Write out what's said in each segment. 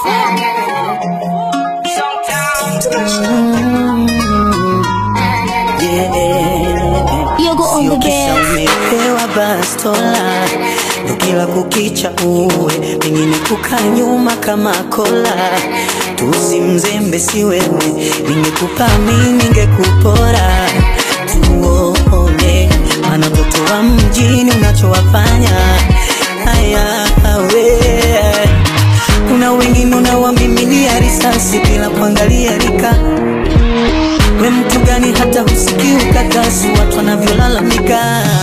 Yogo on the Kisha bed. umepewa bastola ndo kila kukicha uwe pengine kukaa nyuma kama kola tusimzembe si wewe ningekupa mi ningekupora tuone mana mtoto wa mjini unachowafanya haya we kuna wengine unawamimilia risasi bila kuangalia rika we mtu gani hata husikii ukakasi watu wanavyolalamika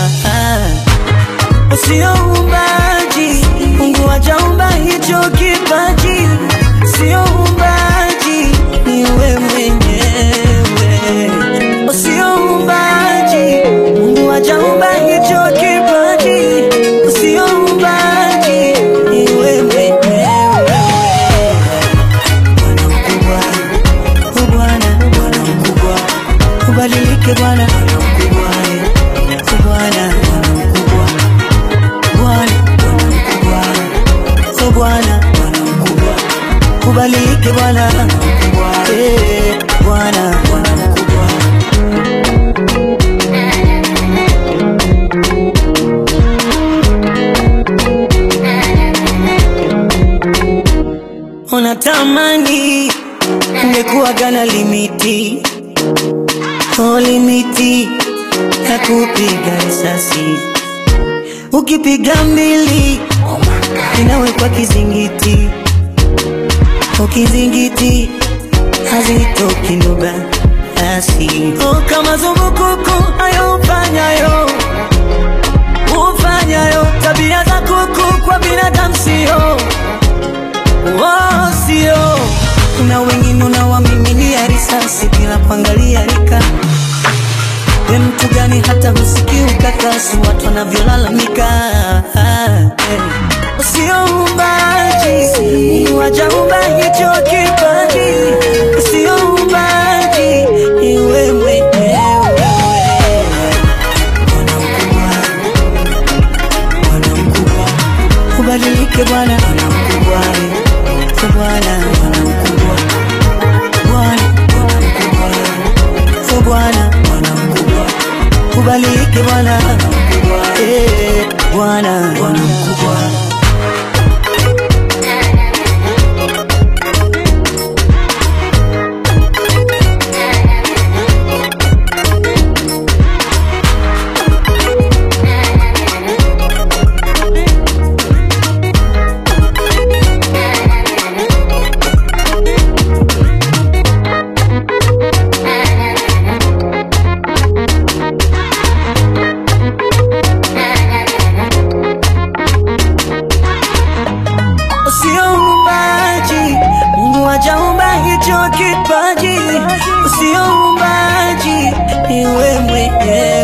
Sio umbaji, Mungu hajaumba hicho kipaji. Sio umbaji, ni wewe mwenyewe. Sio umbaji, Mungu hajaumba hicho kipaji. Sio umbaji, ni wewe mwenyewe. Bwana mkubwa, oh Bwana, Bwana mkubwa, ubadilike Bwana, Bwana mkubwa, eh. Oh Bwana, Bwana mkubwa Bwana, Bwana mkubwa, oh Bwana, Bwana mkubwa, kubalike Bwana mkubwa, eh, Bwana, Bwana mkubwa. Unatamani ungekuwa gana limiti, oh limiti ya kupiga risasi ukipiga mbili inawekwa kizingiti, ukizingiti hazitoki lugha basi. Oh, kama zumbukuku hayo ufanyayo ufanyayo, tabia za kuku kwa binadamu sio oh, sio. Kuna wengine unawamimilia risasi bila kuangalia rika we mtu gani hata husikii ukakasi watu wanavyolalamika Eh, sio umbaji wajaumba hicho kipaji sio umbaji ni wewe mwenyewe Bwana mkubwa Bwana mkubwa ubadilike Bwana Bwana mkubwa eh, Bwana Bwana mkubwa Bwana Bwana mkubwa oh Bwana Bwana mkubwa kubalike Bwana eh, Bwana Bwana mkubwa Sio umbaji, Mungu hajaumba hicho kipaji. Sio umbaji, ni wewe mwenyewe.